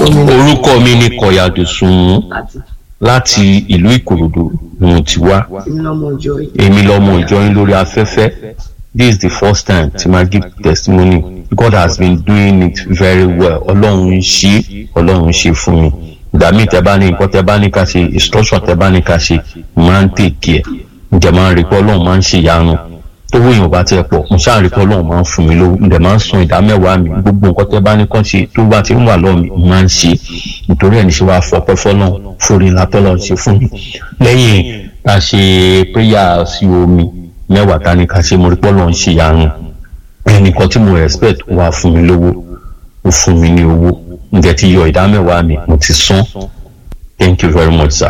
orúkọ mi ni kọ̀yàdùsùn láti ìlú ìkòròdú ni mo ti wá èmi lọmọ ìjọ yín lórí afẹ́fẹ́ this is the first time tí ma give testimony God has been doing it very well ọlọ́run ń ṣe ọlọ́run ń ṣe fún mi ìgbà míì tẹ bá ní nǹkan tẹ bá ní ká ṣe instruction tẹ bá ní ká ṣe máa ń tèkì ẹ ǹjẹ́ máa ń rí pé ọlọ́run máa ń ṣe ìyanu tówó èèyàn bá tiẹ̀ pọ̀ mo ṣáà rí pé ọlọ́run máa ń fún mi lówó ǹjẹ́ máa ń san ìdá mẹ́wàá mi gbogbo nǹkan tẹ bá ní kàn ṣe tó bá ti ń wà lọ́ọ̀ mi máa ń ṣe nítorí ẹ̀ ní ṣe wàá fọpẹ́ fọlọ́run forí látọ́lọ́ ṣe fún mi lẹ́yìn ká ṣe prayer sí omi mẹ́wàá ta ni ká ṣe mo rí pé ọlọ́run ṣe ìyanu ẹnìkan tí mo respect wà fún mi lówó ó fún mi ní owó ǹjẹ́ ti yọ ìdá mẹ́wàá mi mo ti san thank you very much sir.